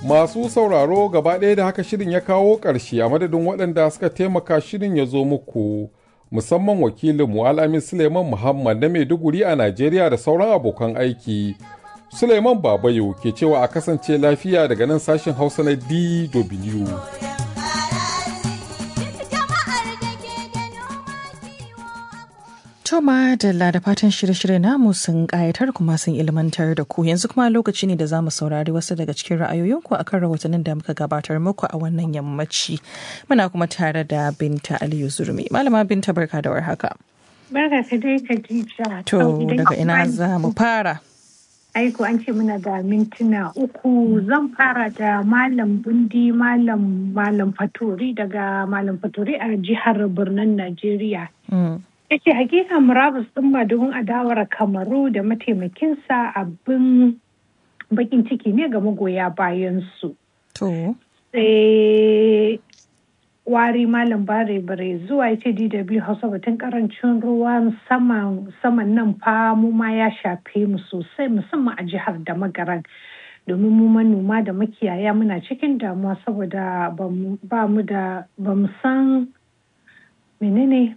Masu sauraro gaba ɗaya da haka shirin ya kawo ƙarshe a madadin waɗanda suka taimaka shirin ya zo muku musamman wakilinmu Al'amin Suleiman Muhammad na Maiduguri a Najeriya da sauran abokan aiki. Suleiman Babayo ke cewa a kasance lafiya daga nan sashen Hausa na DW. Toma da da fatan shirye-shirye namu sun ƙayatar kuma sun ilmantar da ku yanzu kuma lokaci ne da za mu saurari wasu daga cikin ra'ayoyinku a kan rahotannin da muka gabatar muku a wannan yammaci. Muna kuma tare da Binta Aliyu Zurmi. Malama Binta barka da warhaka. Barka ka dai Khadija. To daga ina za mu fara. Aiko an ce muna da mintuna uku zan fara da Malam Bundi Malam Malam Fatori daga Malam Fatori a jihar Birnin Najeriya. yake hakika murabus ɗin madugun adawar kamaru da mataimakinsa abin bakin ciki ne ga magoya bayansu. To. Sai wari malam bare bare zuwa ce DW Hausa batun karancin ruwan saman nan fa mu ma ya shafe mu sosai musamman a jihar da magaran. domin mu manoma da makiyaya muna cikin damuwa saboda ba mu da ba mu san menene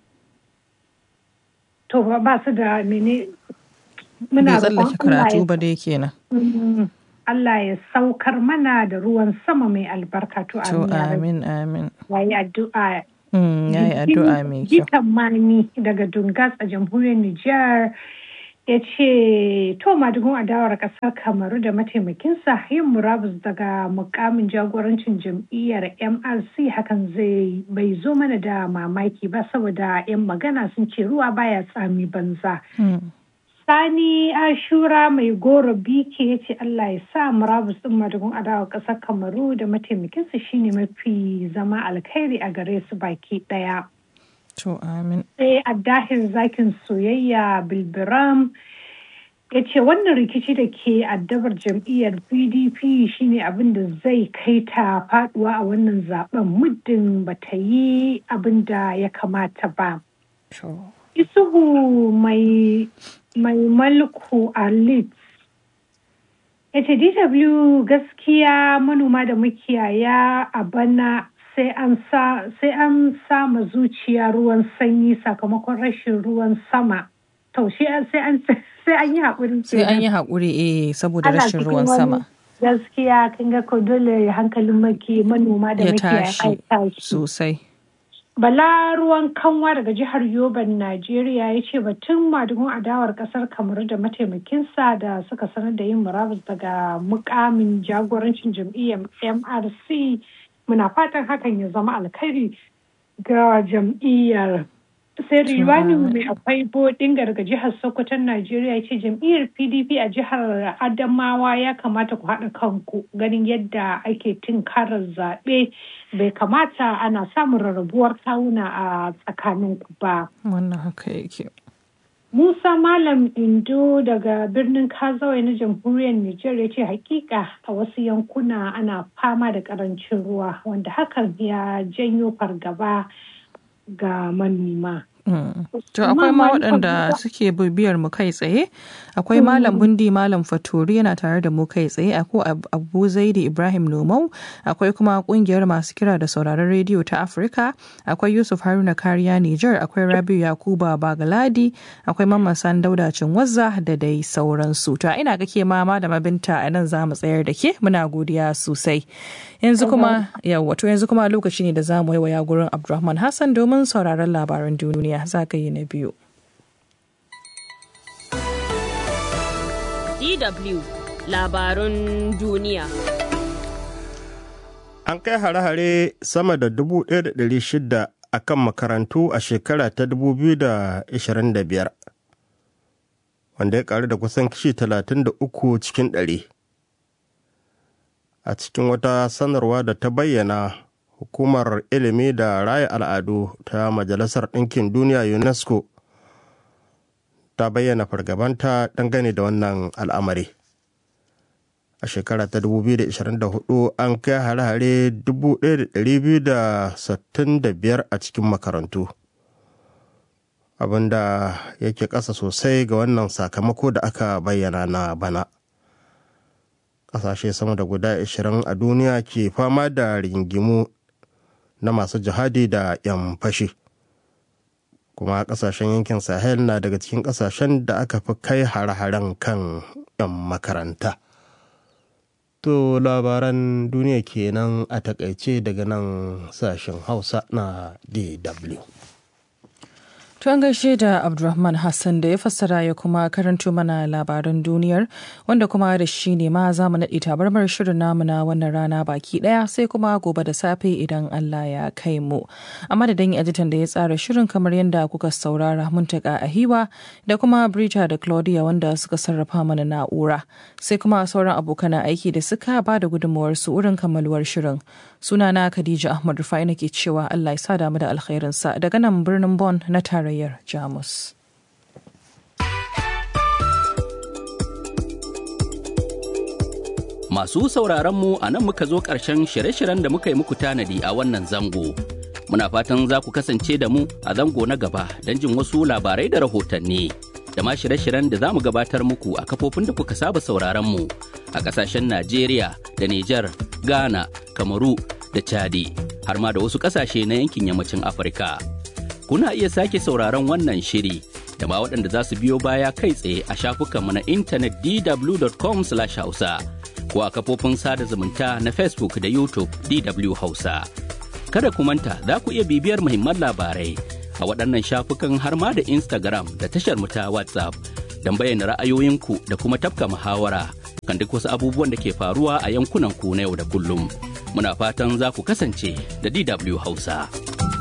to ba su da mene muna tsallake karatu ba dai kenan Allah ya saukar mana da ruwan sama mai albarka to amin amin yayi addu'a yayi addu'a mai kyau Gitan Mani daga Dungas a jamhuriyar Nijar ya ce to madugun adawar kasar kamaru da mataimakinsa yin murabus daga mukamin jagorancin jam'iyyar mrc hakan zai bai zo mana da mamaki ba saboda 'yan magana sun ce ruwa baya tsami banza sani ashura mai goro biki ya ce allah ya sa murabus din madugun adawar kasar kamaru da mataimakinsa shine mafi zama alkhairi a gare su baki daya To amin. Sai a dahin zakin soyayya bilbiram ya ce wannan rikici da ke addabar jam'iyyar pdp shine abin da zai kai ta faduwa a wannan zaben muddin ba ta yi abin da ya kamata ba. Isuhu mai mai malku a Leeds ya ce DW gaskiya manoma da makiyaya a bana sai an sama zuciya ruwan sanyi sakamakon rashin ruwan sama. To shi sai an sai an yi haƙuri. Sai an yi haƙuri eh saboda rashin ruwan sama. Gaskiya kin ga ko dole hankalin maki manoma da ya makiyaya tashi sosai. Bala ruwan kanwa daga jihar Yoban, Najeriya ya ce batun madugun adawar kasar Kamaru da mataimakinsa da suka sanar da yin murabus daga mukamin jagorancin jam'iyyar MRC muna fatan hakan ya zama alkhairi ga jam'iyyar sai riwani mai akwai bodin daga jihar sokoton najeriya ce jam'iyyar pdp a jihar adamawa ya kamata ku haɗa kanku ganin yadda ake tinkarar zaɓe bai kamata ana samun rarrabuwar kawuna a tsakaninku ba Wannan haka yake. Musa Malam Indo daga birnin Kazawai na jamhuriyar Nijar ya ce hakika a wasu yankuna ana fama da karancin ruwa wanda hakan ya janyo fargaba ga manoma. To akwai ma waɗanda suke bibiyar mu kai tsaye akwai malam bundi malam faturi yana tare da mu kai tsaye akwai abu zaidi ibrahim nomau akwai kuma kungiyar masu kira da sauraron rediyo ta afirka akwai yusuf haruna kariya niger akwai rabiu yakuba bagaladi akwai mamman san dauda cinwazza da dai sauransu to ina ga ke ma da mabinta a nan za mu tsayar da ke muna godiya sosai yanzu kuma yawa to yanzu kuma lokaci ne da za mu yi waya gurin abdulrahman hassan domin sauraron labaran duniya zagaye na biyu. DW labarun duniya. An kai hare-hare sama da 1,600 a kan makarantu a shekara ta 2025, wanda ya karu da kusan kishi 33 cikin ɗari. A cikin wata sanarwa da ta bayyana hukumar ilimi da raya al'adu ta majalisar ɗinkin duniya unesco ta bayyana fargabanta dangane da wannan al'amari a shekara ta 2024 an kai hare-hare 1265 a cikin makarantu abinda yake ƙasa sosai ga wannan sakamako da aka bayyana na bana ƙasashe sama da guda 20 a duniya ke fama da rigingimu na masu jihadi da 'yan fashi kuma ƙasashen yankin sahel na daga cikin ƙasashen da aka fi kai hare-haren kan 'yan makaranta to labaran duniya kenan a takaice daga nan sashen hausa na dw To an gaishe da Abdulrahman Hassan da ya fassara ya kuma karanto mana labaran duniyar wanda kuma da shi ne ma za mu naɗe tabarmar shirin namu na wannan rana baki ɗaya sai kuma gobe da safe idan Allah ya kai mu. A madadin editan da ya tsara shirin kamar yadda kuka saurara muntaka a hiwa da kuma Brita da Claudia wanda suka sarrafa mana na'ura sai kuma sauran abokan aiki da suka ba da gudunmawar su wurin kammaluwar shirin. Sunana Khadija Ahmad Rufai nake cewa Allah ya sa damu da alkhairinsa daga nan birnin Bon na tare tarayyar jamus masu sauraronmu a nan muka zo ƙarshen shirye-shiryen da muka yi muku tanadi a wannan zango muna fatan za ku kasance da mu a zango na gaba don jin wasu labarai da rahotanni da ma shirye-shiryen da za mu gabatar muku a kafofin da kuka saba sauraronmu a ƙasashen najeriya da nijar ghana kamaru da chadi har ma da wasu ƙasashe na yankin yammacin afirka kuna iya sake sauraron wannan shiri da ma waɗanda za su biyo baya kai tsaye a shafukanmu na intanet dw.com hausa ko a kafofin sada zumunta na facebook da youtube dw hausa kada ku manta za ku iya bibiyar muhimman labarai a waɗannan shafukan har ma da instagram da tashar mu ta whatsapp don bayyana ra'ayoyinku da kuma tafka muhawara kan duk wasu abubuwan da ke faruwa a yankunan ku na yau da kullum muna fatan za ku kasance da dw hausa.